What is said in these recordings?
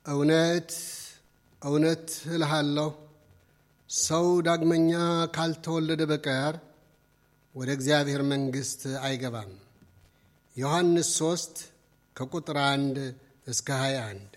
እውነት እውነት እልሃለሁ ሰው ዳግመኛ ካልተወለደ በቀር ወደ እግዚአብሔር መንግሥት አይገባም። ዮሐንስ 3 ከቁጥር 1 እስከ 21።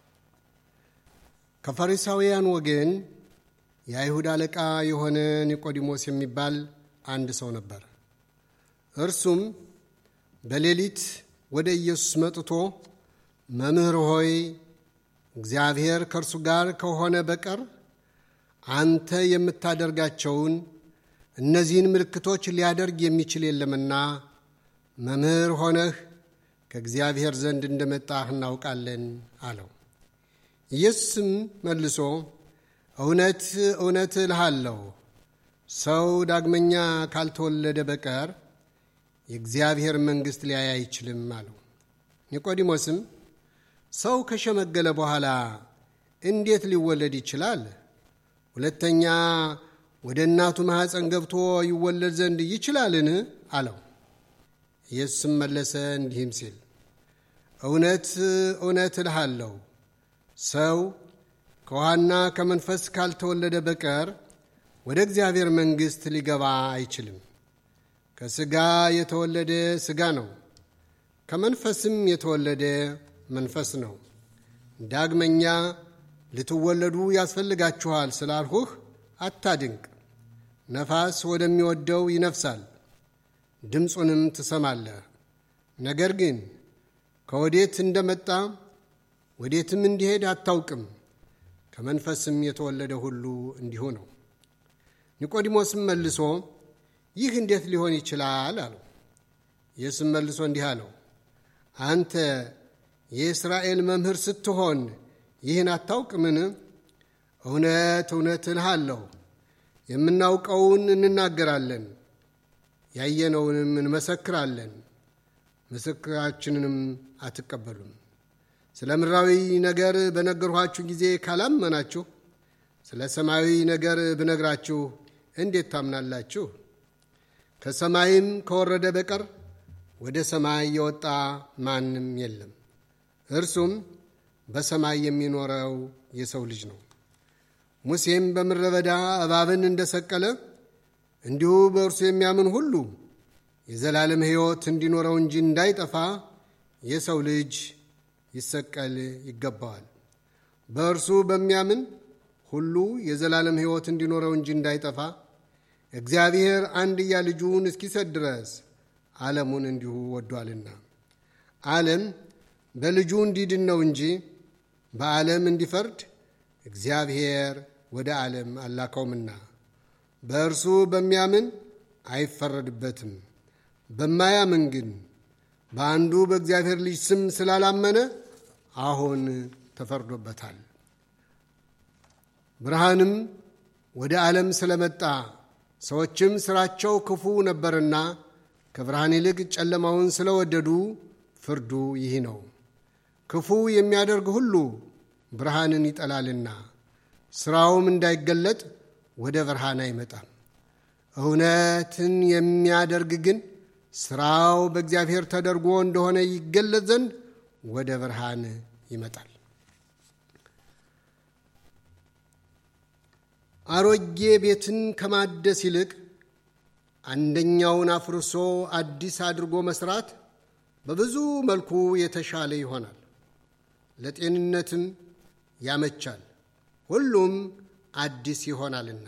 ከፈሪሳውያን ወገን የአይሁድ አለቃ የሆነ ኒቆዲሞስ የሚባል አንድ ሰው ነበር። እርሱም በሌሊት ወደ ኢየሱስ መጥቶ መምህር ሆይ እግዚአብሔር ከእርሱ ጋር ከሆነ በቀር አንተ የምታደርጋቸውን እነዚህን ምልክቶች ሊያደርግ የሚችል የለምና መምህር ሆነህ ከእግዚአብሔር ዘንድ እንደመጣህ እናውቃለን አለው። ኢየሱስም መልሶ እውነት እውነት እልሃለሁ ሰው ዳግመኛ ካልተወለደ በቀር የእግዚአብሔር መንግሥት ሊያይ አይችልም አለው። ኒቆዲሞስም ሰው ከሸመገለ በኋላ እንዴት ሊወለድ ይችላል? ሁለተኛ ወደ እናቱ ማኅፀን ገብቶ ይወለድ ዘንድ ይችላልን? አለው። ኢየሱስም መለሰ እንዲህም ሲል እውነት እውነት እልሃለሁ ሰው ከውሃና ከመንፈስ ካልተወለደ በቀር ወደ እግዚአብሔር መንግሥት ሊገባ አይችልም። ከሥጋ የተወለደ ሥጋ ነው፣ ከመንፈስም የተወለደ መንፈስ ነው። ዳግመኛ ልትወለዱ ያስፈልጋችኋል ስላልሁህ አታድንቅ። ነፋስ ወደሚወደው ይነፍሳል፣ ድምፁንም ትሰማለህ፣ ነገር ግን ከወዴት እንደመጣ ወዴትም እንዲሄድ አታውቅም። ከመንፈስም የተወለደ ሁሉ እንዲሁ ነው። ኒቆዲሞስም መልሶ ይህ እንዴት ሊሆን ይችላል? አለው። ኢየሱስም መልሶ እንዲህ አለው፣ አንተ የእስራኤል መምህር ስትሆን ይህን አታውቅምን? እውነት እውነት እልሃለሁ የምናውቀውን እንናገራለን፣ ያየነውንም እንመሰክራለን፣ ምስክራችንንም አትቀበሉም። ስለ ምድራዊ ነገር በነገርኋችሁ ጊዜ ካላመናችሁ ስለ ሰማያዊ ነገር ብነግራችሁ እንዴት ታምናላችሁ? ከሰማይም ከወረደ በቀር ወደ ሰማይ የወጣ ማንም የለም፣ እርሱም በሰማይ የሚኖረው የሰው ልጅ ነው። ሙሴም በምድረ በዳ እባብን እንደሰቀለ እንዲሁ በእርሱ የሚያምን ሁሉ የዘላለም ሕይወት እንዲኖረው እንጂ እንዳይጠፋ የሰው ልጅ ይሰቀል ይገባዋል። በእርሱ በሚያምን ሁሉ የዘላለም ሕይወት እንዲኖረው እንጂ እንዳይጠፋ እግዚአብሔር አንድያ ልጁን እስኪሰጥ ድረስ ዓለሙን እንዲሁ ወዷልና። ዓለም በልጁ እንዲድን ነው እንጂ በዓለም እንዲፈርድ እግዚአብሔር ወደ ዓለም አላከውምና። በእርሱ በሚያምን አይፈረድበትም። በማያምን ግን በአንዱ በእግዚአብሔር ልጅ ስም ስላላመነ አሁን ተፈርዶበታል። ብርሃንም ወደ ዓለም ስለመጣ ሰዎችም ሥራቸው ክፉ ነበርና ከብርሃን ይልቅ ጨለማውን ስለወደዱ ፍርዱ ይህ ነው። ክፉ የሚያደርግ ሁሉ ብርሃንን ይጠላልና ሥራውም እንዳይገለጥ ወደ ብርሃን አይመጣም። እውነትን የሚያደርግ ግን ሥራው በእግዚአብሔር ተደርጎ እንደሆነ ይገለጥ ዘንድ ወደ ብርሃን ይመጣል። አሮጌ ቤትን ከማደስ ይልቅ አንደኛውን አፍርሶ አዲስ አድርጎ መስራት በብዙ መልኩ የተሻለ ይሆናል፣ ለጤንነትም ያመቻል፣ ሁሉም አዲስ ይሆናልና።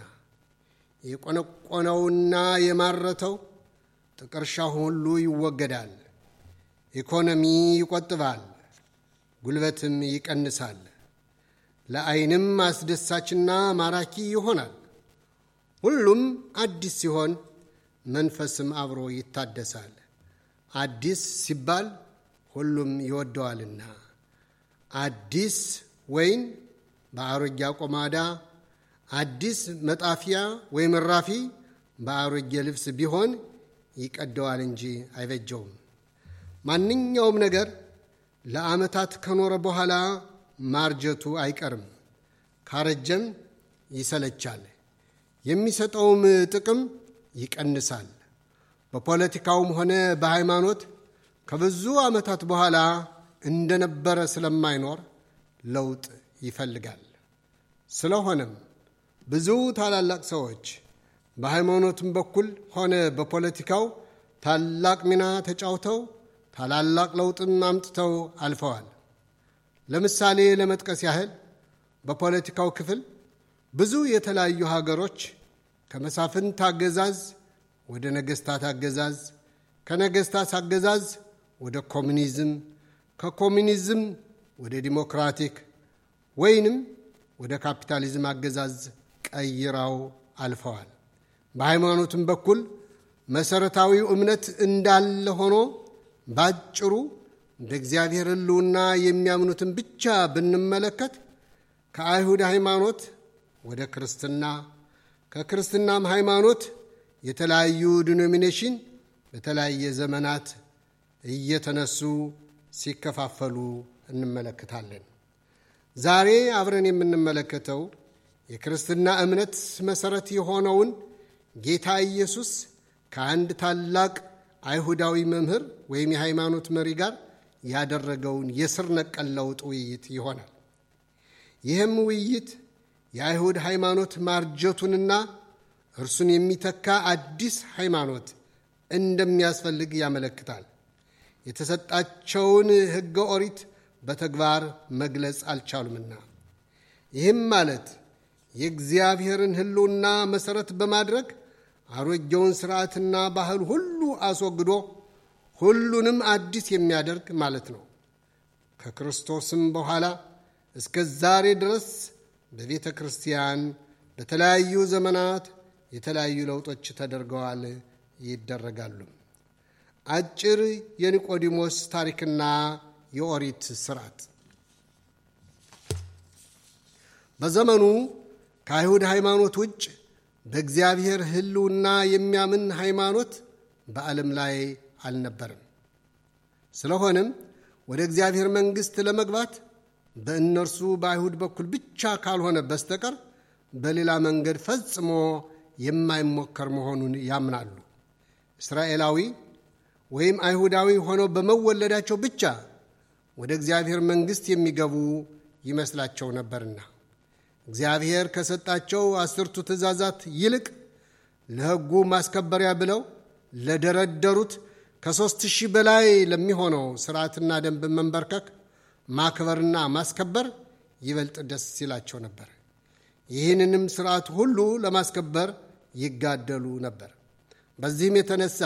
የቆነቆነውና የማረተው ጥቀርሻ ሁሉ ይወገዳል። ኢኮኖሚ ይቆጥባል፣ ጉልበትም ይቀንሳል፣ ለዓይንም አስደሳችና ማራኪ ይሆናል። ሁሉም አዲስ ሲሆን መንፈስም አብሮ ይታደሳል። አዲስ ሲባል ሁሉም ይወደዋልና። አዲስ ወይን በአሮጌ አቆማዳ፣ አዲስ መጣፊያ ወይም እራፊ በአሮጌ ልብስ ቢሆን ይቀደዋል እንጂ አይበጀውም። ማንኛውም ነገር ለዓመታት ከኖረ በኋላ ማርጀቱ አይቀርም፣ ካረጀም ይሰለቻል፣ የሚሰጠውም ጥቅም ይቀንሳል። በፖለቲካውም ሆነ በሃይማኖት ከብዙ ዓመታት በኋላ እንደነበረ ስለማይኖር ለውጥ ይፈልጋል። ስለሆነም ብዙ ታላላቅ ሰዎች በሃይማኖትም በኩል ሆነ በፖለቲካው ታላቅ ሚና ተጫውተው ታላላቅ ለውጥም አምጥተው አልፈዋል። ለምሳሌ ለመጥቀስ ያህል በፖለቲካው ክፍል ብዙ የተለያዩ ሀገሮች ከመሳፍንት አገዛዝ ወደ ነገሥታት አገዛዝ፣ ከነገሥታት አገዛዝ ወደ ኮሚኒዝም፣ ከኮሚኒዝም ወደ ዲሞክራቲክ ወይንም ወደ ካፒታሊዝም አገዛዝ ቀይረው አልፈዋል። በሃይማኖትም በኩል መሠረታዊው እምነት እንዳለ ሆኖ ባጭሩ በእግዚአብሔር ሕልውና የሚያምኑትን ብቻ ብንመለከት ከአይሁድ ሃይማኖት ወደ ክርስትና ከክርስትናም ሃይማኖት የተለያዩ ዲኖሚኔሽን በተለያየ ዘመናት እየተነሱ ሲከፋፈሉ እንመለከታለን። ዛሬ አብረን የምንመለከተው የክርስትና እምነት መሠረት የሆነውን ጌታ ኢየሱስ ከአንድ ታላቅ አይሁዳዊ መምህር ወይም የሃይማኖት መሪ ጋር ያደረገውን የስር ነቀል ለውጥ ውይይት ይሆናል። ይህም ውይይት የአይሁድ ሃይማኖት ማርጀቱንና እርሱን የሚተካ አዲስ ሃይማኖት እንደሚያስፈልግ ያመለክታል። የተሰጣቸውን ሕገ ኦሪት በተግባር መግለጽ አልቻሉምና ይህም ማለት የእግዚአብሔርን ሕልውና መሠረት በማድረግ አሮጌውን ሥርዓትና ባህል ሁሉ አስወግዶ ሁሉንም አዲስ የሚያደርግ ማለት ነው። ከክርስቶስም በኋላ እስከ ዛሬ ድረስ በቤተ ክርስቲያን በተለያዩ ዘመናት የተለያዩ ለውጦች ተደርገዋል፣ ይደረጋሉ። አጭር የኒቆዲሞስ ታሪክና የኦሪት ስርዓት በዘመኑ ከአይሁድ ሃይማኖት ውጭ በእግዚአብሔር ሕልውና የሚያምን ሃይማኖት በዓለም ላይ አልነበርም። ስለሆነም ወደ እግዚአብሔር መንግሥት ለመግባት በእነርሱ በአይሁድ በኩል ብቻ ካልሆነ በስተቀር በሌላ መንገድ ፈጽሞ የማይሞከር መሆኑን ያምናሉ። እስራኤላዊ ወይም አይሁዳዊ ሆነው በመወለዳቸው ብቻ ወደ እግዚአብሔር መንግሥት የሚገቡ ይመስላቸው ነበርና እግዚአብሔር ከሰጣቸው አስርቱ ትእዛዛት ይልቅ ለሕጉ ማስከበሪያ ብለው ለደረደሩት ከሦስት ሺህ በላይ ለሚሆነው ሥርዓትና ደንብ መንበርከክ ማክበርና ማስከበር ይበልጥ ደስ ይላቸው ነበር። ይህንንም ሥርዓት ሁሉ ለማስከበር ይጋደሉ ነበር። በዚህም የተነሳ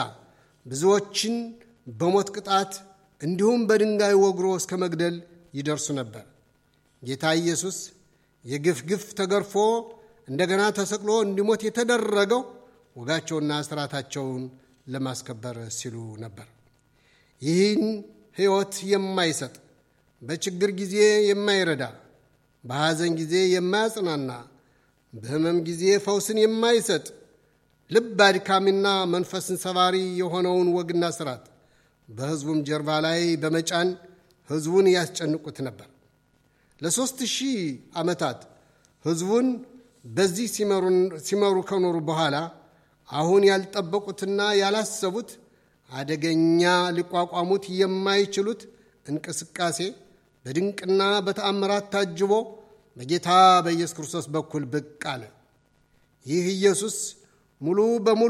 ብዙዎችን በሞት ቅጣት እንዲሁም በድንጋይ ወግሮ እስከ መግደል ይደርሱ ነበር። ጌታ ኢየሱስ የግፍ ግፍ ተገርፎ እንደገና ተሰቅሎ እንዲሞት የተደረገው ወጋቸውና ሥርዓታቸውን ለማስከበር ሲሉ ነበር። ይህን ሕይወት የማይሰጥ በችግር ጊዜ የማይረዳ በሐዘን ጊዜ የማያጽናና በሕመም ጊዜ ፈውስን የማይሰጥ ልብ አድካሚና መንፈስን ሰባሪ የሆነውን ወግና ሥርዓት በሕዝቡም ጀርባ ላይ በመጫን ሕዝቡን ያስጨንቁት ነበር። ለሦስት ሺህ ዓመታት ሕዝቡን በዚህ ሲመሩ ከኖሩ በኋላ አሁን ያልጠበቁትና ያላሰቡት አደገኛ ሊቋቋሙት የማይችሉት እንቅስቃሴ በድንቅና በተአምራት ታጅቦ በጌታ በኢየሱስ ክርስቶስ በኩል ብቅ አለ። ይህ ኢየሱስ ሙሉ በሙሉ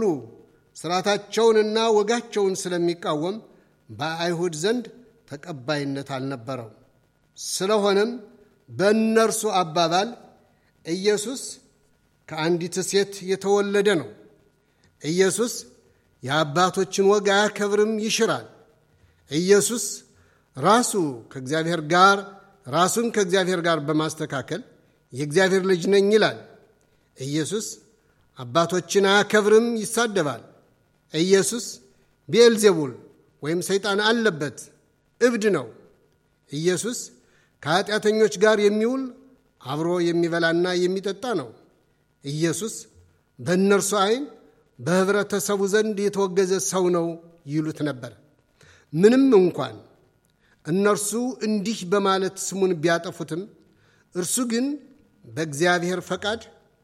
ሥርዓታቸውንና ወጋቸውን ስለሚቃወም በአይሁድ ዘንድ ተቀባይነት አልነበረው። ስለሆነም በእነርሱ አባባል ኢየሱስ ከአንዲት ሴት የተወለደ ነው። ኢየሱስ የአባቶችን ወግ አያከብርም፣ ይሽራል። ኢየሱስ ራሱ ከእግዚአብሔር ጋር ራሱን ከእግዚአብሔር ጋር በማስተካከል የእግዚአብሔር ልጅ ነኝ ይላል። ኢየሱስ አባቶችን አያከብርም፣ ይሳደባል። ኢየሱስ ቤልዜቡል ወይም ሰይጣን አለበት፣ እብድ ነው። ኢየሱስ ከኃጢአተኞች ጋር የሚውል አብሮ የሚበላና የሚጠጣ ነው። ኢየሱስ በእነርሱ ዓይን በኅብረተሰቡ ዘንድ የተወገዘ ሰው ነው ይሉት ነበር። ምንም እንኳን እነርሱ እንዲህ በማለት ስሙን ቢያጠፉትም እርሱ ግን በእግዚአብሔር ፈቃድ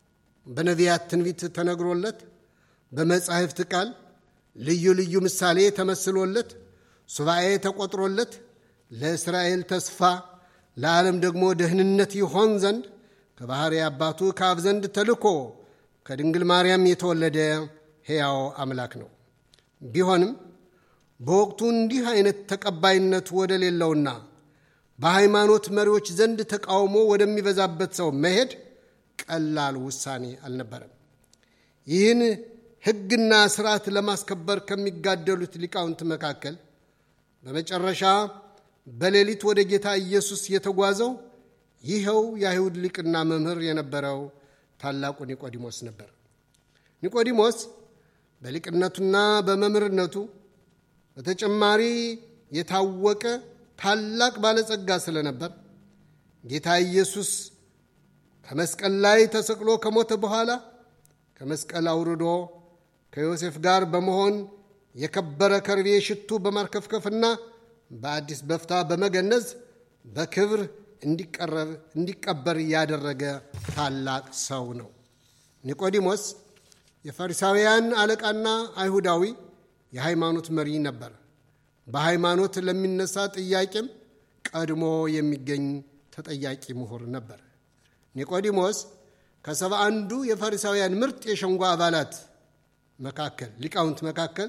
በነቢያት ትንቢት ተነግሮለት በመጻሕፍት ቃል ልዩ ልዩ ምሳሌ ተመስሎለት ሱባኤ ተቆጥሮለት ለእስራኤል ተስፋ ለዓለም ደግሞ ደህንነት ይሆን ዘንድ ከባሕሪ አባቱ ከአብ ዘንድ ተልኮ ከድንግል ማርያም የተወለደ ሕያው አምላክ ነው። ቢሆንም በወቅቱ እንዲህ አይነት ተቀባይነት ወደ ሌለውና በሃይማኖት መሪዎች ዘንድ ተቃውሞ ወደሚበዛበት ሰው መሄድ ቀላል ውሳኔ አልነበረም። ይህን ሕግና ስርዓት ለማስከበር ከሚጋደሉት ሊቃውንት መካከል በመጨረሻ በሌሊት ወደ ጌታ ኢየሱስ የተጓዘው ይኸው የአይሁድ ሊቅና መምህር የነበረው ታላቁ ኒቆዲሞስ ነበር። ኒቆዲሞስ በሊቅነቱና በመምህርነቱ በተጨማሪ የታወቀ ታላቅ ባለጸጋ ስለነበር ጌታ ኢየሱስ ከመስቀል ላይ ተሰቅሎ ከሞተ በኋላ ከመስቀል አውርዶ ከዮሴፍ ጋር በመሆን የከበረ ከርቤ ሽቱ በማርከፍከፍና በአዲስ በፍታ በመገነዝ በክብር እንዲቀበር ያደረገ ታላቅ ሰው ነው። ኒቆዲሞስ የፈሪሳውያን አለቃና አይሁዳዊ የሃይማኖት መሪ ነበር። በሃይማኖት ለሚነሳ ጥያቄም ቀድሞ የሚገኝ ተጠያቂ ምሁር ነበር። ኒቆዲሞስ ከሰባ አንዱ የፈሪሳውያን ምርጥ የሸንጎ አባላት መካከል ሊቃውንት መካከል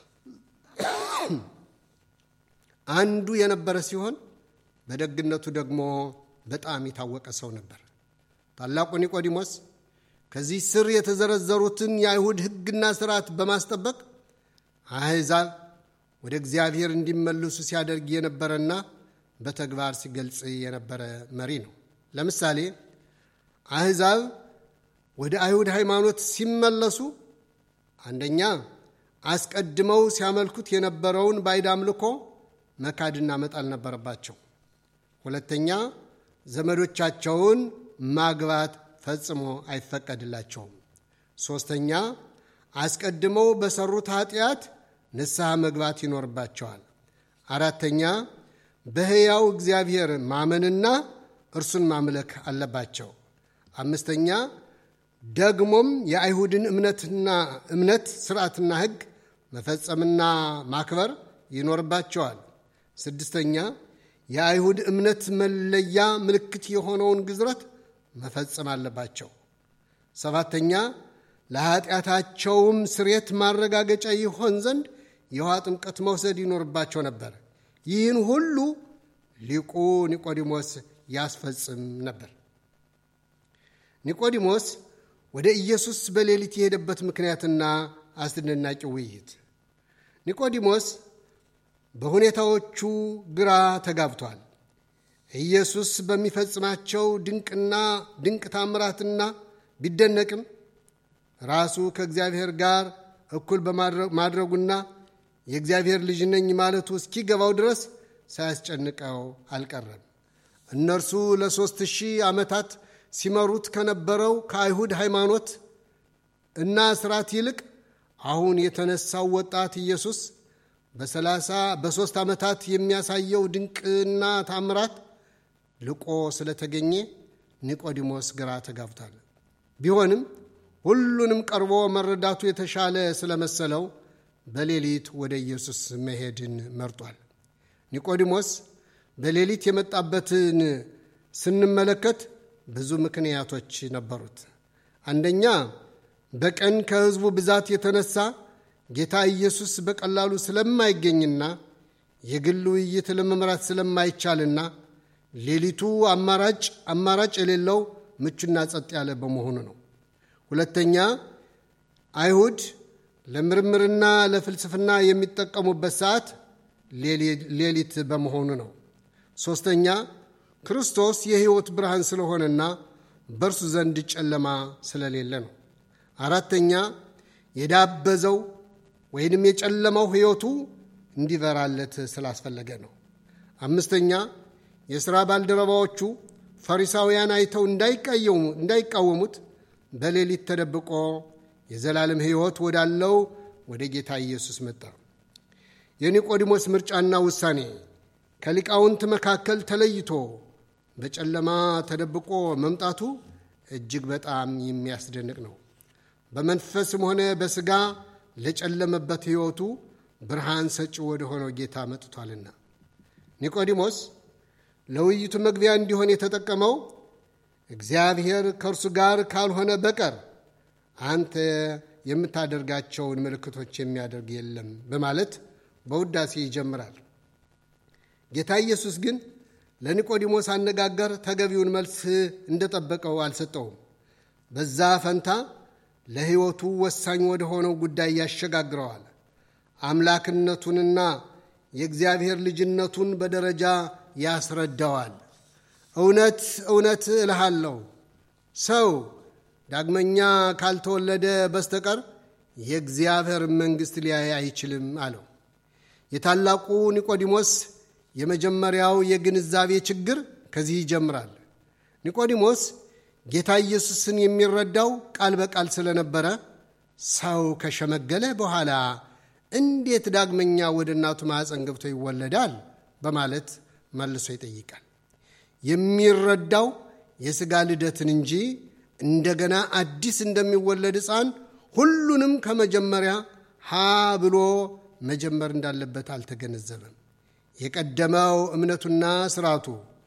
አንዱ የነበረ ሲሆን በደግነቱ ደግሞ በጣም የታወቀ ሰው ነበር። ታላቁ ኒቆዲሞስ ከዚህ ስር የተዘረዘሩትን የአይሁድ ሕግና ስርዓት በማስጠበቅ አሕዛብ ወደ እግዚአብሔር እንዲመልሱ ሲያደርግ የነበረና በተግባር ሲገልጽ የነበረ መሪ ነው። ለምሳሌ አሕዛብ ወደ አይሁድ ሃይማኖት ሲመለሱ አንደኛ አስቀድመው ሲያመልኩት የነበረውን ባዕድ አምልኮ መካድና መጣል ነበረባቸው። ሁለተኛ ዘመዶቻቸውን ማግባት ፈጽሞ አይፈቀድላቸውም። ሦስተኛ አስቀድመው በሰሩት ኃጢአት ንስሐ መግባት ይኖርባቸዋል። አራተኛ በሕያው እግዚአብሔር ማመንና እርሱን ማምለክ አለባቸው። አምስተኛ ደግሞም የአይሁድን እምነትና እምነት ስርዓትና ሕግ መፈጸምና ማክበር ይኖርባቸዋል። ስድስተኛ የአይሁድ እምነት መለያ ምልክት የሆነውን ግዝረት መፈጸም አለባቸው። ሰባተኛ ለኃጢአታቸውም ስሬት ማረጋገጫ ይሆን ዘንድ የውሃ ጥምቀት መውሰድ ይኖርባቸው ነበር። ይህን ሁሉ ሊቁ ኒቆዲሞስ ያስፈጽም ነበር። ኒቆዲሞስ ወደ ኢየሱስ በሌሊት የሄደበት ምክንያትና አስደናቂ ውይይት። ኒቆዲሞስ በሁኔታዎቹ ግራ ተጋብቷል። ኢየሱስ በሚፈጽማቸው ድንቅና ድንቅ ታምራትና ቢደነቅም ራሱ ከእግዚአብሔር ጋር እኩል በማድረጉና የእግዚአብሔር ልጅ ነኝ ማለቱ እስኪገባው ድረስ ሳያስጨንቀው አልቀረም። እነርሱ ለሦስት ሺህ ዓመታት ሲመሩት ከነበረው ከአይሁድ ሃይማኖት እና ስርዓት ይልቅ አሁን የተነሳው ወጣት ኢየሱስ በሰላሳ በሦስት ዓመታት የሚያሳየው ድንቅና ታምራት ልቆ ስለተገኘ ኒቆዲሞስ ግራ ተጋብቷል። ቢሆንም ሁሉንም ቀርቦ መረዳቱ የተሻለ ስለመሰለው በሌሊት ወደ ኢየሱስ መሄድን መርጧል። ኒቆዲሞስ በሌሊት የመጣበትን ስንመለከት ብዙ ምክንያቶች ነበሩት። አንደኛ በቀን ከሕዝቡ ብዛት የተነሳ ጌታ ኢየሱስ በቀላሉ ስለማይገኝና የግል ውይይት ለመምራት ስለማይቻልና ሌሊቱ አማራጭ አማራጭ የሌለው ምቹና ጸጥ ያለ በመሆኑ ነው። ሁለተኛ አይሁድ ለምርምርና ለፍልስፍና የሚጠቀሙበት ሰዓት ሌሊት በመሆኑ ነው። ሦስተኛ ክርስቶስ የሕይወት ብርሃን ስለሆነና በእርሱ ዘንድ ጨለማ ስለሌለ ነው። አራተኛ የዳበዘው ወይንም የጨለማው ሕይወቱ እንዲበራለት ስላስፈለገ ነው። አምስተኛ የሥራ ባልደረባዎቹ ፈሪሳውያን አይተው እንዳይቃወሙት በሌሊት ተደብቆ የዘላለም ሕይወት ወዳለው ወደ ጌታ ኢየሱስ መጣ። የኒቆዲሞስ ምርጫና ውሳኔ ከሊቃውንት መካከል ተለይቶ በጨለማ ተደብቆ መምጣቱ እጅግ በጣም የሚያስደንቅ ነው። በመንፈስም ሆነ በሥጋ ለጨለመበት ሕይወቱ ብርሃን ሰጪ ወደ ሆነው ጌታ መጥቷልና። ኒቆዲሞስ ለውይይቱ መግቢያ እንዲሆን የተጠቀመው እግዚአብሔር ከእርሱ ጋር ካልሆነ በቀር አንተ የምታደርጋቸውን ምልክቶች የሚያደርግ የለም በማለት በውዳሴ ይጀምራል። ጌታ ኢየሱስ ግን ለኒቆዲሞስ አነጋገር ተገቢውን መልስ እንደጠበቀው አልሰጠውም። በዛ ፈንታ ለሕይወቱ ወሳኝ ወደ ሆነው ጉዳይ ያሸጋግረዋል። አምላክነቱንና የእግዚአብሔር ልጅነቱን በደረጃ ያስረዳዋል። እውነት እውነት እልሃለሁ ሰው ዳግመኛ ካልተወለደ በስተቀር የእግዚአብሔር መንግሥት ሊያይ አይችልም አለው። የታላቁ ኒቆዲሞስ የመጀመሪያው የግንዛቤ ችግር ከዚህ ይጀምራል። ኒቆዲሞስ ጌታ ኢየሱስን የሚረዳው ቃል በቃል ስለነበረ ሰው ከሸመገለ በኋላ እንዴት ዳግመኛ ወደ እናቱ ማኅፀን ገብቶ ይወለዳል በማለት መልሶ ይጠይቃል። የሚረዳው የሥጋ ልደትን እንጂ እንደገና አዲስ እንደሚወለድ ሕፃን ሁሉንም ከመጀመሪያ ሀ ብሎ መጀመር እንዳለበት አልተገነዘበም። የቀደመው እምነቱና ስርዓቱ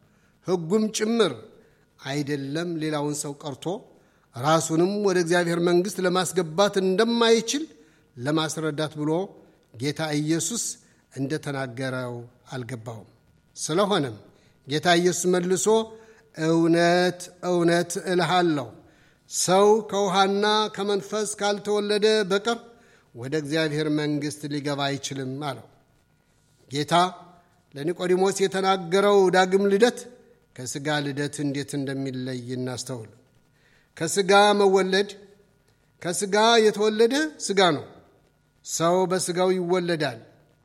ሕጉም ጭምር አይደለም ሌላውን ሰው ቀርቶ ራሱንም ወደ እግዚአብሔር መንግሥት ለማስገባት እንደማይችል ለማስረዳት ብሎ ጌታ ኢየሱስ እንደተናገረው አልገባውም። ስለሆነም ጌታ ኢየሱስ መልሶ እውነት እውነት እልሃለሁ ሰው ከውሃና ከመንፈስ ካልተወለደ በቀር ወደ እግዚአብሔር መንግሥት ሊገባ አይችልም አለው። ጌታ ለኒቆዲሞስ የተናገረው ዳግም ልደት ከሥጋ ልደት እንዴት እንደሚለይ እናስተውል። ከሥጋ መወለድ ከሥጋ የተወለደ ሥጋ ነው። ሰው በሥጋው ይወለዳል፣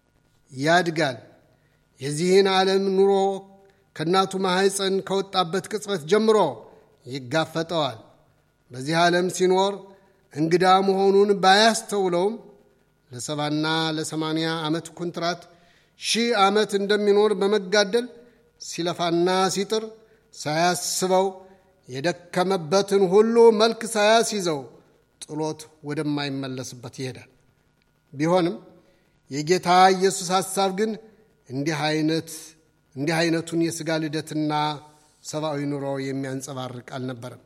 ያድጋል። የዚህን ዓለም ኑሮ ከእናቱ ማኅፀን ከወጣበት ቅጽበት ጀምሮ ይጋፈጠዋል። በዚህ ዓለም ሲኖር እንግዳ መሆኑን ባያስተውለውም ለሰባና ለሰማንያ ዓመት ኩንትራት ሺህ ዓመት እንደሚኖር በመጋደል ሲለፋና ሲጥር ሳያስበው የደከመበትን ሁሉ መልክ ሳያስይዘው ጥሎት ወደማይመለስበት ይሄዳል። ቢሆንም የጌታ ኢየሱስ ሐሳብ ግን እንዲህ አይነት እንዲህ አይነቱን የሥጋ ልደትና ሰብአዊ ኑሮ የሚያንጸባርቅ አልነበረም።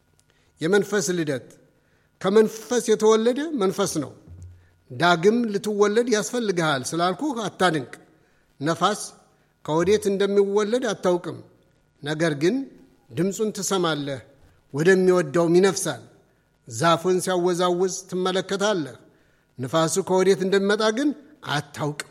የመንፈስ ልደት ከመንፈስ የተወለደ መንፈስ ነው። ዳግም ልትወለድ ያስፈልግሃል ስላልኩህ አታድንቅ። ነፋስ ከወዴት እንደሚወለድ አታውቅም። ነገር ግን ድምፁን ትሰማለህ፣ ወደሚወደውም ይነፍሳል። ዛፉን ሲያወዛውዝ ትመለከታለህ። ንፋሱ ከወዴት እንደሚመጣ ግን አታውቅም።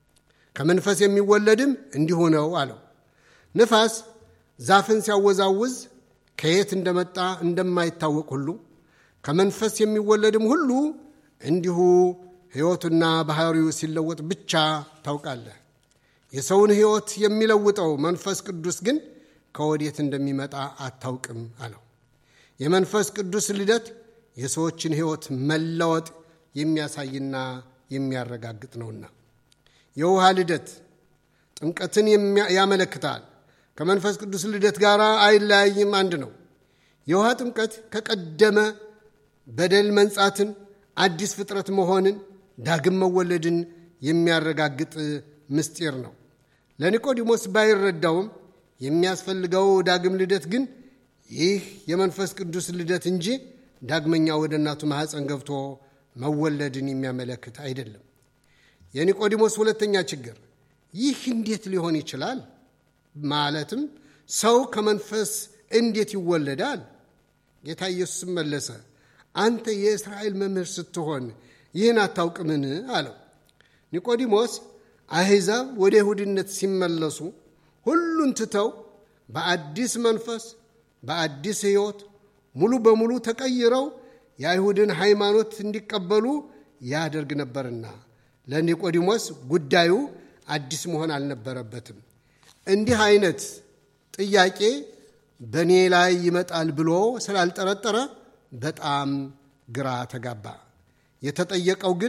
ከመንፈስ የሚወለድም እንዲሁ ነው አለው። ንፋስ ዛፍን ሲያወዛውዝ ከየት እንደመጣ እንደማይታወቅ ሁሉ ከመንፈስ የሚወለድም ሁሉ እንዲሁ ሕይወቱና ባሕሪው ሲለወጥ ብቻ ታውቃለህ። የሰውን ሕይወት የሚለውጠው መንፈስ ቅዱስ ግን ከወዴት እንደሚመጣ አታውቅም አለው። የመንፈስ ቅዱስ ልደት የሰዎችን ሕይወት መለወጥ የሚያሳይና የሚያረጋግጥ ነውና የውሃ ልደት ጥምቀትን ያመለክታል። ከመንፈስ ቅዱስ ልደት ጋር አይለያይም፣ አንድ ነው። የውሃ ጥምቀት ከቀደመ በደል መንጻትን፣ አዲስ ፍጥረት መሆንን፣ ዳግም መወለድን የሚያረጋግጥ ምስጢር ነው። ለኒቆዲሞስ ባይረዳውም የሚያስፈልገው ዳግም ልደት ግን ይህ የመንፈስ ቅዱስ ልደት እንጂ ዳግመኛ ወደ እናቱ ማኅፀን ገብቶ መወለድን የሚያመለክት አይደለም። የኒቆዲሞስ ሁለተኛ ችግር ይህ እንዴት ሊሆን ይችላል? ማለትም ሰው ከመንፈስ እንዴት ይወለዳል? ጌታ ኢየሱስም መለሰ፣ አንተ የእስራኤል መምህር ስትሆን ይህን አታውቅምን? አለው። ኒቆዲሞስ አሕዛብ ወደ ይሁድነት ሲመለሱ ሁሉን ትተው በአዲስ መንፈስ በአዲስ ሕይወት ሙሉ በሙሉ ተቀይረው የአይሁድን ሃይማኖት እንዲቀበሉ ያደርግ ነበርና ለኒቆዲሞስ ጉዳዩ አዲስ መሆን አልነበረበትም። እንዲህ አይነት ጥያቄ በእኔ ላይ ይመጣል ብሎ ስላልጠረጠረ በጣም ግራ ተጋባ። የተጠየቀው ግን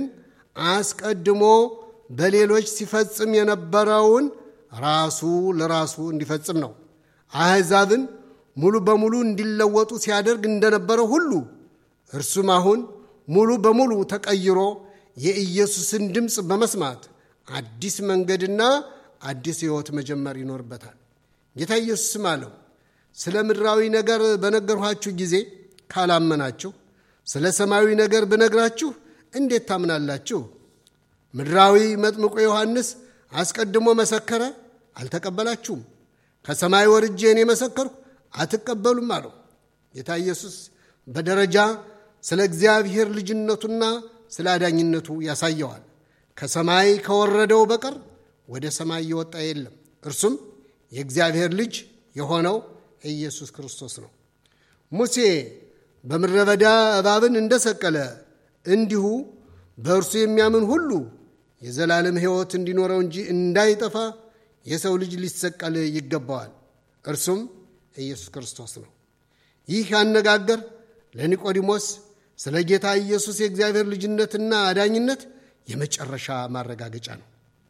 አስቀድሞ በሌሎች ሲፈጽም የነበረውን ራሱ ለራሱ እንዲፈጽም ነው። አሕዛብን ሙሉ በሙሉ እንዲለወጡ ሲያደርግ እንደነበረው ሁሉ እርሱም አሁን ሙሉ በሙሉ ተቀይሮ የኢየሱስን ድምፅ በመስማት አዲስ መንገድና አዲስ ሕይወት መጀመር ይኖርበታል። ጌታ ኢየሱስም አለው ስለ ምድራዊ ነገር በነገርኋችሁ ጊዜ ካላመናችሁ ስለ ሰማያዊ ነገር ብነግራችሁ እንዴት ታምናላችሁ? ምድራዊ መጥምቁ ዮሐንስ አስቀድሞ መሰከረ፣ አልተቀበላችሁም። ከሰማይ ወርጄ እኔ መሰከርኩ፣ አትቀበሉም አለው። ጌታ ኢየሱስ በደረጃ ስለ እግዚአብሔር ልጅነቱና ስለ አዳኝነቱ ያሳየዋል። ከሰማይ ከወረደው በቀር ወደ ሰማይ የወጣ የለም፣ እርሱም የእግዚአብሔር ልጅ የሆነው ኢየሱስ ክርስቶስ ነው። ሙሴ በምድረ በዳ እባብን እንደሰቀለ እንዲሁ በእርሱ የሚያምን ሁሉ የዘላለም ሕይወት እንዲኖረው እንጂ እንዳይጠፋ የሰው ልጅ ሊሰቀል ይገባዋል። እርሱም ኢየሱስ ክርስቶስ ነው። ይህ አነጋገር ለኒቆዲሞስ ስለ ጌታ ኢየሱስ የእግዚአብሔር ልጅነትና አዳኝነት የመጨረሻ ማረጋገጫ ነው።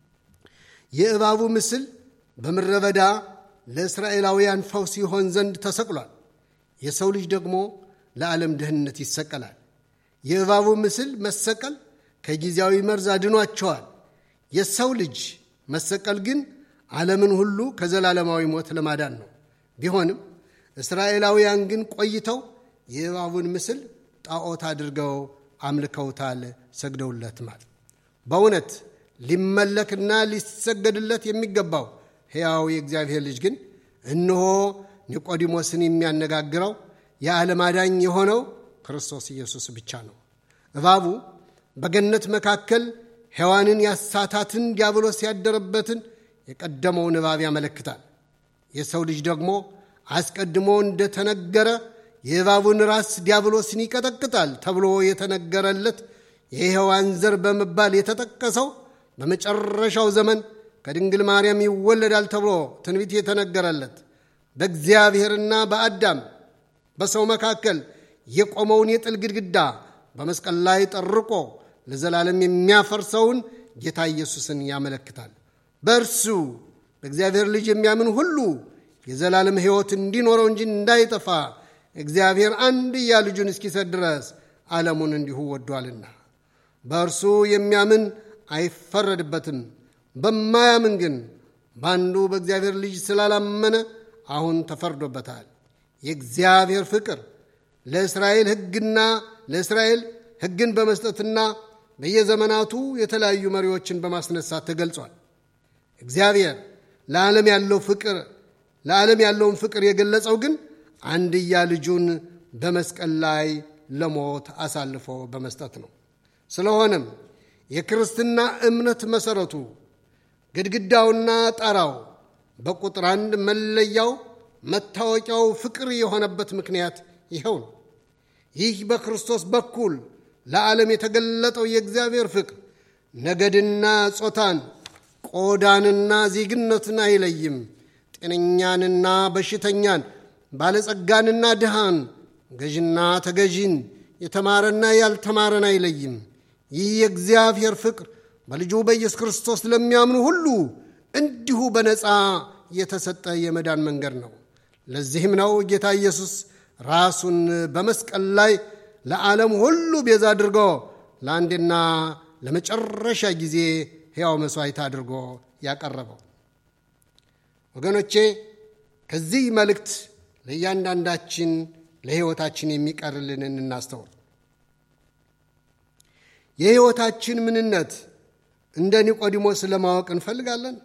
የእባቡ ምስል በምድረ በዳ ለእስራኤላውያን ፈውስ ይሆን ዘንድ ተሰቅሏል። የሰው ልጅ ደግሞ ለዓለም ድህነት ይሰቀላል። የእባቡ ምስል መሰቀል ከጊዜያዊ መርዝ አድኗቸዋል። የሰው ልጅ መሰቀል ግን ዓለምን ሁሉ ከዘላለማዊ ሞት ለማዳን ነው። ቢሆንም እስራኤላውያን ግን ቆይተው የእባቡን ምስል ጣዖት አድርገው አምልከውታል፣ ሰግደውለትማል። በእውነት ሊመለክና ሊሰገድለት የሚገባው ሕያው የእግዚአብሔር ልጅ ግን እነሆ ኒቆዲሞስን የሚያነጋግረው የዓለም አዳኝ የሆነው ክርስቶስ ኢየሱስ ብቻ ነው። እባቡ በገነት መካከል ሔዋንን ያሳታትን ዲያብሎስ ያደረበትን የቀደመውን እባብ ያመለክታል። የሰው ልጅ ደግሞ አስቀድሞ እንደተነገረ የእባቡን ራስ ዲያብሎስን ይቀጠቅጣል ተብሎ የተነገረለት የሔዋን ዘር በመባል የተጠቀሰው በመጨረሻው ዘመን ከድንግል ማርያም ይወለዳል ተብሎ ትንቢት የተነገረለት በእግዚአብሔርና በአዳም በሰው መካከል የቆመውን የጥል ግድግዳ በመስቀል ላይ ጠርቆ ለዘላለም የሚያፈርሰውን ጌታ ኢየሱስን ያመለክታል። በእርሱ በእግዚአብሔር ልጅ የሚያምን ሁሉ የዘላለም ሕይወት እንዲኖረው እንጂ እንዳይጠፋ እግዚአብሔር አንድያ ልጁን እስኪሰጥ ድረስ ዓለሙን እንዲሁ ወዷልና። በእርሱ የሚያምን አይፈረድበትም። በማያምን ግን በአንዱ በእግዚአብሔር ልጅ ስላላመነ አሁን ተፈርዶበታል። የእግዚአብሔር ፍቅር ለእስራኤል ሕግና ለእስራኤል ሕግን በመስጠትና በየዘመናቱ የተለያዩ መሪዎችን በማስነሳት ተገልጿል። እግዚአብሔር ለዓለም ያለው ፍቅር ለዓለም ያለውን ፍቅር የገለጸው ግን አንድያ ልጁን በመስቀል ላይ ለሞት አሳልፎ በመስጠት ነው። ስለሆነም የክርስትና እምነት መሠረቱ ግድግዳውና ጣራው በቁጥር አንድ መለያው መታወቂያው ፍቅር የሆነበት ምክንያት ይኸው ነው። ይህ በክርስቶስ በኩል ለዓለም የተገለጠው የእግዚአብሔር ፍቅር ነገድና ጾታን፣ ቆዳንና ዜግነትን አይለይም። ጤነኛንና በሽተኛን፣ ባለጸጋንና ድሃን፣ ገዥና ተገዢን፣ የተማረና ያልተማረን አይለይም። ይህ የእግዚአብሔር ፍቅር በልጁ በኢየሱስ ክርስቶስ ለሚያምኑ ሁሉ እንዲሁ በነፃ የተሰጠ የመዳን መንገድ ነው። ለዚህም ነው ጌታ ኢየሱስ ራሱን በመስቀል ላይ ለዓለም ሁሉ ቤዛ አድርጎ ለአንዴና ለመጨረሻ ጊዜ ሕያው መሥዋዕት አድርጎ ያቀረበው። ወገኖቼ ከዚህ መልእክት ለእያንዳንዳችን ለሕይወታችን የሚቀርልንን እናስተውል። የሕይወታችን ምንነት እንደ ኒቆዲሞስ ለማወቅ እንፈልጋለን?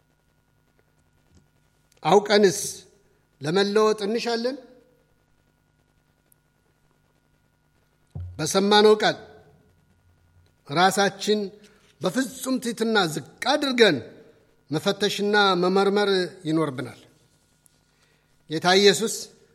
አውቀንስ ለመለወጥ እንሻለን? በሰማነው ቃል ራሳችን በፍጹም ትሕትና ዝቅ አድርገን መፈተሽና መመርመር ይኖርብናል። ጌታ ኢየሱስ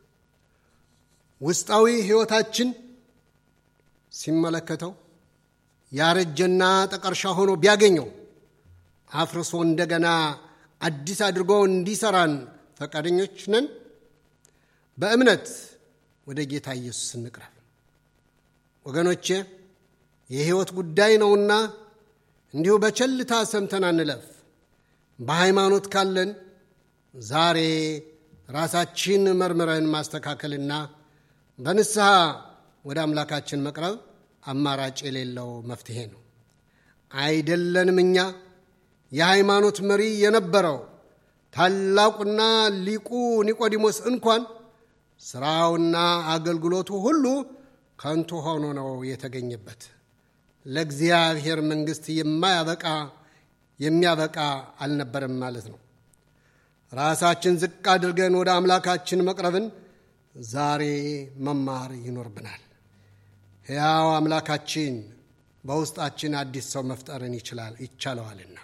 ውስጣዊ ሕይወታችን ሲመለከተው ያረጀና ጠቀርሻ ሆኖ ቢያገኘው አፍርሶ እንደገና አዲስ አድርጎ እንዲሰራን ፈቃደኞች ነን? በእምነት ወደ ጌታ ኢየሱስ እንቅረብ። ወገኖቼ የሕይወት ጉዳይ ነውና እንዲሁ በቸልታ ሰምተን አንለፍ። በሃይማኖት ካለን ዛሬ ራሳችን መርምረን ማስተካከልና በንስሐ ወደ አምላካችን መቅረብ አማራጭ የሌለው መፍትሄ ነው። አይደለንም እኛ የሃይማኖት መሪ የነበረው ታላቁና ሊቁ ኒቆዲሞስ እንኳን ሥራውና አገልግሎቱ ሁሉ ከንቱ ሆኖ ነው የተገኘበት። ለእግዚአብሔር መንግሥት የማያበቃ የሚያበቃ አልነበረም ማለት ነው። ራሳችን ዝቅ አድርገን ወደ አምላካችን መቅረብን ዛሬ መማር ይኖርብናል። ሕያው አምላካችን በውስጣችን አዲስ ሰው መፍጠርን ይችላል ይቻለዋልና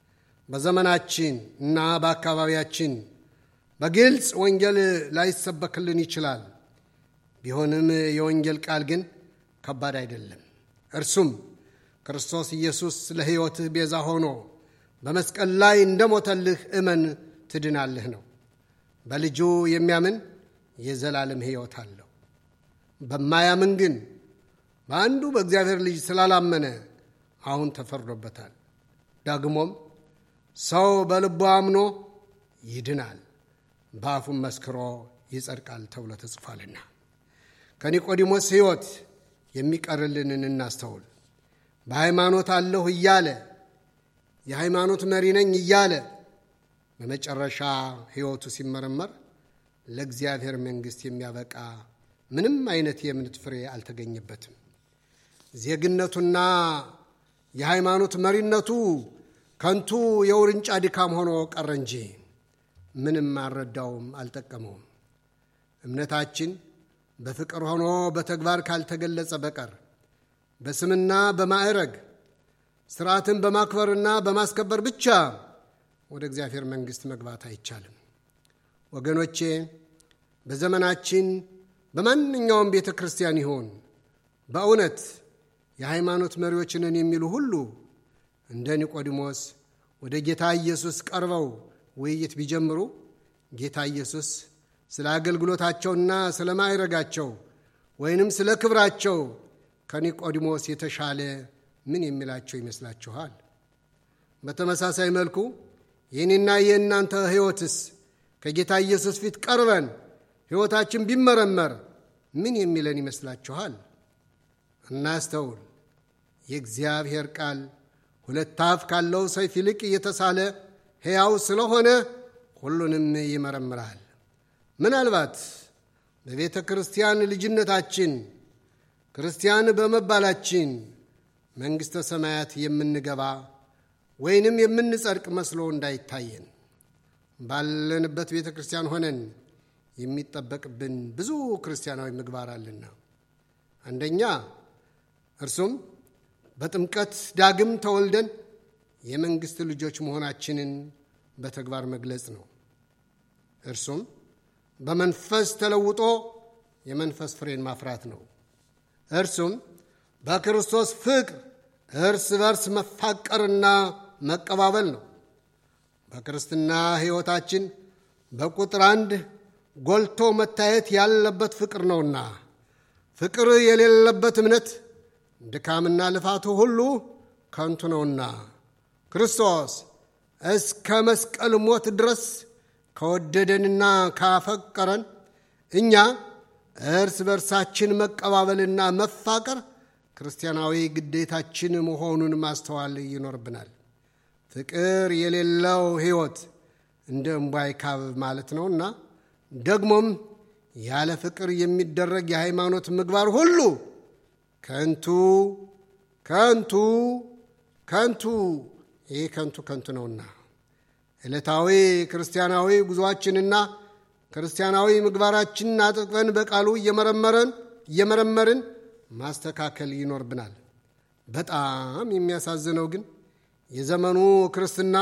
በዘመናችን እና በአካባቢያችን በግልጽ ወንጌል ላይሰበክልን ይችላል። ቢሆንም የወንጌል ቃል ግን ከባድ አይደለም። እርሱም ክርስቶስ ኢየሱስ ለሕይወትህ ቤዛ ሆኖ በመስቀል ላይ እንደሞተልህ እመን ትድናለህ ነው። በልጁ የሚያምን የዘላለም ሕይወት አለው። በማያምን ግን በአንዱ በእግዚአብሔር ልጅ ስላላመነ አሁን ተፈርዶበታል። ደግሞም ሰው በልቡ አምኖ ይድናል፣ በአፉም መስክሮ ይጸድቃል ተብሎ ተጽፏልና። ከኒቆዲሞስ ሕይወት የሚቀርልንን እናስተውል። በሃይማኖት አለሁ እያለ የሃይማኖት መሪ ነኝ እያለ በመጨረሻ ሕይወቱ ሲመረመር ለእግዚአብሔር መንግሥት የሚያበቃ ምንም አይነት የእምነት ፍሬ አልተገኘበትም። ዜግነቱና የሃይማኖት መሪነቱ ከንቱ የውርንጫ ድካም ሆኖ ቀረ እንጂ ምንም አልረዳውም፣ አልጠቀመውም። እምነታችን በፍቅር ሆኖ በተግባር ካልተገለጸ በቀር በስምና በማዕረግ ስርዓትን በማክበርና በማስከበር ብቻ ወደ እግዚአብሔር መንግሥት መግባት አይቻልም። ወገኖቼ በዘመናችን በማንኛውም ቤተ ክርስቲያን ይሆን በእውነት የሃይማኖት መሪዎችንን የሚሉ ሁሉ እንደ ኒቆዲሞስ ወደ ጌታ ኢየሱስ ቀርበው ውይይት ቢጀምሩ ጌታ ኢየሱስ ስለ አገልግሎታቸውና ስለ ማዕረጋቸው ወይንም ስለ ክብራቸው ከኒቆዲሞስ የተሻለ ምን የሚላቸው ይመስላችኋል? በተመሳሳይ መልኩ የእኔና የእናንተ ሕይወትስ ከጌታ ኢየሱስ ፊት ቀርበን ሕይወታችን ቢመረመር ምን የሚለን ይመስላችኋል? እናስተውል። የእግዚአብሔር ቃል ሁለት አፍ ካለው ሰይፍ ይልቅ እየተሳለ ሕያው ስለሆነ ሁሉንም ይመረምራል። ምናልባት በቤተ ክርስቲያን ልጅነታችን ክርስቲያን በመባላችን መንግሥተ ሰማያት የምንገባ ወይንም የምንጸድቅ መስሎ እንዳይታየን ባለንበት ቤተ ክርስቲያን ሆነን የሚጠበቅብን ብዙ ክርስቲያናዊ ምግባር አለና አንደኛ እርሱም በጥምቀት ዳግም ተወልደን የመንግሥት ልጆች መሆናችንን በተግባር መግለጽ ነው። እርሱም በመንፈስ ተለውጦ የመንፈስ ፍሬን ማፍራት ነው። እርሱም በክርስቶስ ፍቅር እርስ በርስ መፋቀርና መቀባበል ነው። በክርስትና ሕይወታችን በቁጥር አንድ ጎልቶ መታየት ያለበት ፍቅር ነውና ፍቅር የሌለበት እምነት ድካምና ልፋቱ ሁሉ ከንቱ ነውና ክርስቶስ እስከ መስቀል ሞት ድረስ ከወደደንና ካፈቀረን እኛ እርስ በርሳችን መቀባበልና መፋቀር ክርስቲያናዊ ግዴታችን መሆኑን ማስተዋል ይኖርብናል። ፍቅር የሌለው ሕይወት እንደ እምቧይ ካብ ማለት ነውና ደግሞም ያለ ፍቅር የሚደረግ የሃይማኖት ምግባር ሁሉ ከንቱ ከንቱ ከንቱ ይህ ከንቱ ከንቱ ነውና ዕለታዊ ክርስቲያናዊ ጉዞአችንና ክርስቲያናዊ ምግባራችንን አጥብቀን በቃሉ እየመረመረን እየመረመርን ማስተካከል ይኖርብናል። በጣም የሚያሳዝነው ግን የዘመኑ ክርስትና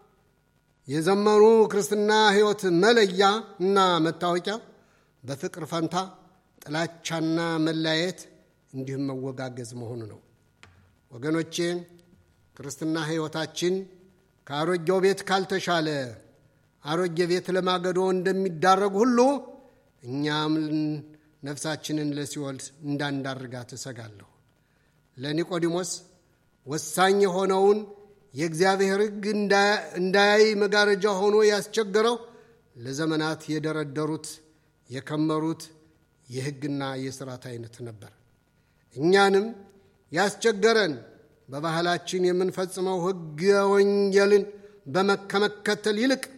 የዘመኑ ክርስትና ሕይወት መለያ እና መታወቂያ በፍቅር ፈንታ ጥላቻና መለያየት እንዲሁም መወጋገዝ መሆኑ ነው። ወገኖቼ ክርስትና ሕይወታችን ከአሮጌው ቤት ካልተሻለ አሮጌ ቤት ለማገዶ እንደሚዳረግ ሁሉ እኛም ነፍሳችንን ለሲኦል እንዳንዳርጋት እሰጋለሁ። ለኒቆዲሞስ ወሳኝ የሆነውን የእግዚአብሔር ሕግ እንዳያይ መጋረጃ ሆኖ ያስቸገረው ለዘመናት የደረደሩት የከመሩት የሕግና የሥርዓት አይነት ነበር። እኛንም ያስቸገረን በባህላችን የምንፈጽመው ሕገ ወንጌልን ከመከተል ይልቅ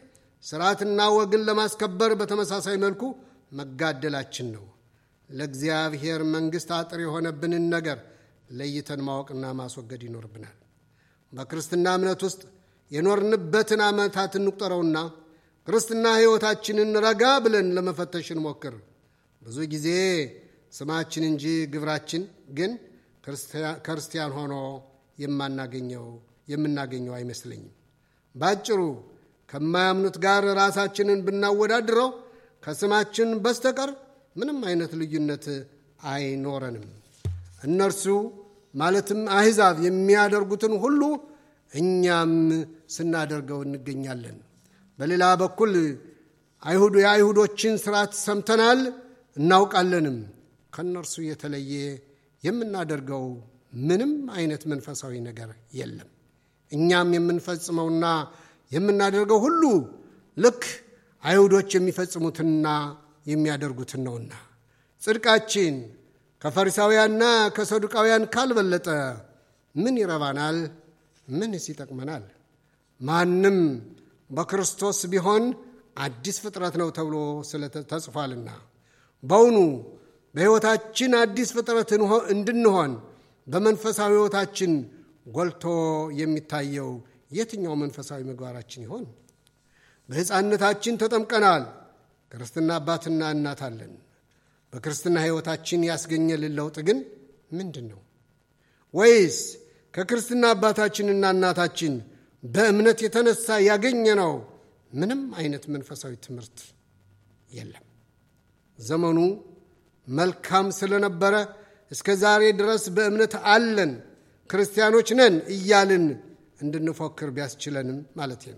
ስርዓትና ወግን ለማስከበር በተመሳሳይ መልኩ መጋደላችን ነው። ለእግዚአብሔር መንግሥት አጥር የሆነብንን ነገር ለይተን ማወቅና ማስወገድ ይኖርብናል። በክርስትና እምነት ውስጥ የኖርንበትን ዓመታት እንቁጠረውና ክርስትና ሕይወታችንን ረጋ ብለን ለመፈተሽ እንሞክር። ብዙ ጊዜ ስማችን እንጂ ግብራችን ግን ክርስቲያን ሆኖ የማናገኘው የምናገኘው አይመስለኝም። ባጭሩ ከማያምኑት ጋር ራሳችንን ብናወዳድረው ከስማችን በስተቀር ምንም አይነት ልዩነት አይኖረንም። እነርሱ ማለትም አሕዛብ የሚያደርጉትን ሁሉ እኛም ስናደርገው እንገኛለን። በሌላ በኩል አይሁዱ የአይሁዶችን ስርዓት ሰምተናል እናውቃለንም። ከእነርሱ የተለየ የምናደርገው ምንም አይነት መንፈሳዊ ነገር የለም። እኛም የምንፈጽመውና የምናደርገው ሁሉ ልክ አይሁዶች የሚፈጽሙትና የሚያደርጉትን ነውና ጽድቃችን ከፈሪሳውያንና ከሰዱቃውያን ካልበለጠ ምን ይረባናል? ምንስ ይጠቅመናል? ማንም በክርስቶስ ቢሆን አዲስ ፍጥረት ነው ተብሎ ተጽፏልና በውኑ በሕይወታችን አዲስ ፍጥረት እንድንሆን በመንፈሳዊ ሕይወታችን ጎልቶ የሚታየው የትኛው መንፈሳዊ ምግባራችን ይሆን? በሕፃንነታችን ተጠምቀናል። ክርስትና አባትና እናት አለን። በክርስትና ሕይወታችን ያስገኘልን ለውጥ ግን ምንድን ነው? ወይስ ከክርስትና አባታችንና እናታችን በእምነት የተነሳ ያገኘነው ምንም አይነት መንፈሳዊ ትምህርት የለም? ዘመኑ መልካም ስለነበረ እስከ ዛሬ ድረስ በእምነት አለን ክርስቲያኖች ነን እያልን እንድንፎክር ቢያስችለንም ማለት ነው።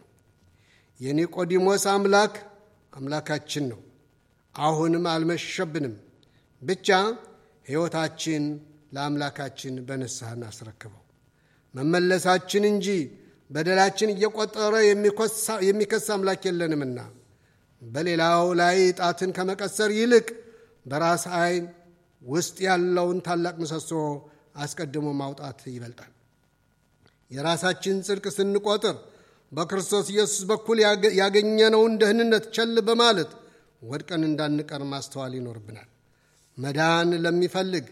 የኒቆዲሞስ አምላክ አምላካችን ነው። አሁንም አልመሸብንም። ብቻ ሕይወታችን ለአምላካችን በንስሐ እናስረክበው። መመለሳችን እንጂ በደላችን እየቆጠረ የሚከስ አምላክ የለንምና በሌላው ላይ ጣትን ከመቀሰር ይልቅ በራስ ዓይን ውስጥ ያለውን ታላቅ ምሰሶ አስቀድሞ ማውጣት ይበልጣል። የራሳችን ጽድቅ ስንቆጥር በክርስቶስ ኢየሱስ በኩል ያገኘነውን ደህንነት ቸል በማለት ወድቀን እንዳንቀር ማስተዋል ይኖርብናል። መዳን ለሚፈልግ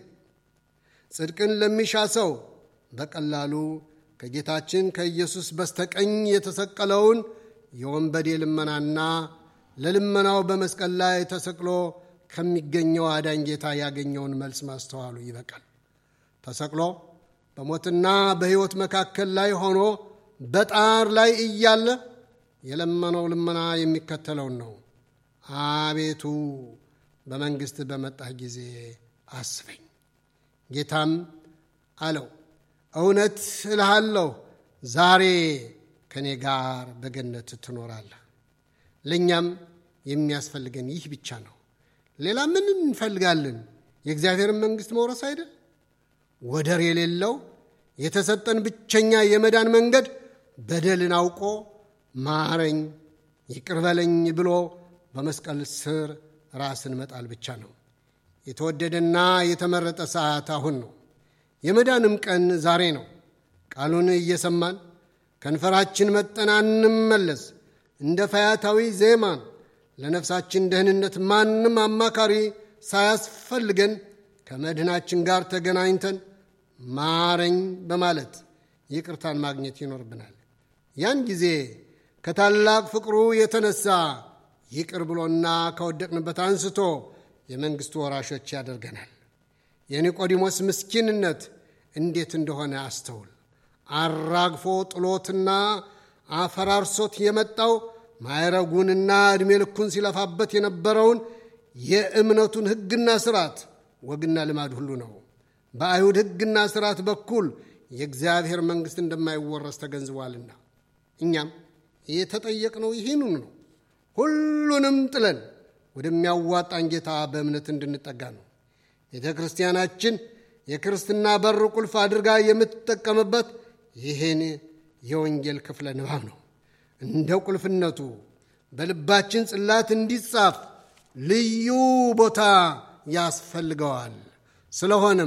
ጽድቅን ለሚሻ ሰው በቀላሉ ከጌታችን ከኢየሱስ በስተቀኝ የተሰቀለውን የወንበዴ ልመናና ለልመናው በመስቀል ላይ ተሰቅሎ ከሚገኘው አዳኝ ጌታ ያገኘውን መልስ ማስተዋሉ ይበቃል። ተሰቅሎ በሞትና በሕይወት መካከል ላይ ሆኖ በጣር ላይ እያለ የለመነው ልመና የሚከተለውን ነው። አቤቱ በመንግሥት በመጣህ ጊዜ አስበኝ። ጌታም አለው እውነት እልሃለሁ ዛሬ ከእኔ ጋር በገነት ትኖራለህ። ለእኛም የሚያስፈልገን ይህ ብቻ ነው። ሌላ ምን እንፈልጋለን? የእግዚአብሔርን መንግሥት መውረስ አይደል? ወደር የሌለው የተሰጠን ብቸኛ የመዳን መንገድ በደልን አውቆ ማረኝ፣ ይቅር በለኝ ብሎ በመስቀል ስር ራስን መጣል ብቻ ነው። የተወደደና የተመረጠ ሰዓት አሁን ነው። የመዳንም ቀን ዛሬ ነው። ቃሉን እየሰማን ከንፈራችን መጠን አንመለስ። እንደ ፈያታዊ ዜማን ለነፍሳችን ደህንነት ማንም አማካሪ ሳያስፈልገን ከመድህናችን ጋር ተገናኝተን ማረኝ በማለት ይቅርታን ማግኘት ይኖርብናል። ያን ጊዜ ከታላቅ ፍቅሩ የተነሳ ይቅር ብሎና ከወደቅንበት አንስቶ የመንግሥቱ ወራሾች ያደርገናል። የኒቆዲሞስ ምስኪንነት እንዴት እንደሆነ አስተውል። አራግፎ ጥሎትና አፈራርሶት የመጣው ማዕረጉንና ዕድሜ ልኩን ሲለፋበት የነበረውን የእምነቱን ሕግና ስርዓት ወግና ልማድ ሁሉ ነው። በአይሁድ ሕግና ስርዓት በኩል የእግዚአብሔር መንግሥት እንደማይወረስ ተገንዝቧልና እኛም የተጠየቅነው ይህንኑ ነው። ሁሉንም ጥለን ወደሚያዋጣን ጌታ በእምነት እንድንጠጋ ነው። ቤተ ክርስቲያናችን የክርስትና በር ቁልፍ አድርጋ የምትጠቀምበት ይህን የወንጌል ክፍለ ንባብ ነው። እንደ ቁልፍነቱ በልባችን ጽላት እንዲጻፍ ልዩ ቦታ ያስፈልገዋል። ስለሆነም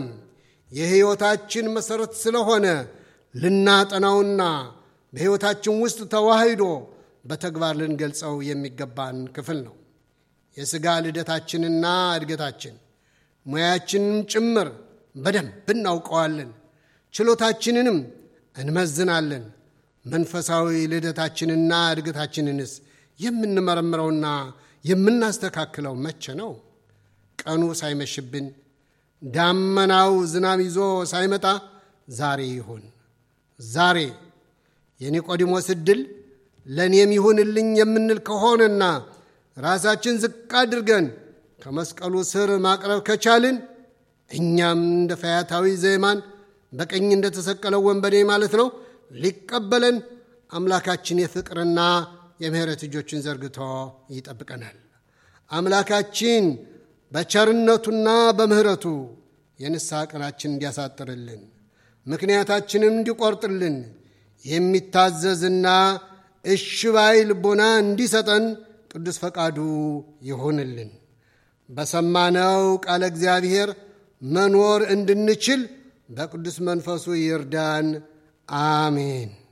የሕይወታችን መሠረት ስለሆነ ልናጠናውና በሕይወታችን ውስጥ ተዋህዶ በተግባር ልንገልጸው የሚገባን ክፍል ነው። የሥጋ ልደታችንና እድገታችን ሙያችንም ጭምር በደንብ እናውቀዋለን። ችሎታችንንም እንመዝናለን። መንፈሳዊ ልደታችንና እድገታችንንስ የምንመረምረውና የምናስተካክለው መቼ ነው? ቀኑ ሳይመሽብን ዳመናው ዝናብ ይዞ ሳይመጣ ዛሬ ይሁን። ዛሬ የኒቆዲሞስ ዕድል ለእኔም ይሁንልኝ የምንል ከሆነና ራሳችን ዝቅ አድርገን ከመስቀሉ ስር ማቅረብ ከቻልን እኛም እንደ ፈያታዊ ዘይማን በቀኝ እንደተሰቀለው ወንበዴ ማለት ነው ሊቀበለን አምላካችን የፍቅርና የምሕረት እጆችን ዘርግቶ ይጠብቀናል። አምላካችን በቸርነቱና በምሕረቱ የንስሐ ቀናችን እንዲያሳጥርልን ምክንያታችንም እንዲቆርጥልን የሚታዘዝና እሽ ባይ ልቦና እንዲሰጠን ቅዱስ ፈቃዱ ይሁንልን። በሰማነው ቃለ እግዚአብሔር መኖር እንድንችል በቅዱስ መንፈሱ ይርዳን። አሜን።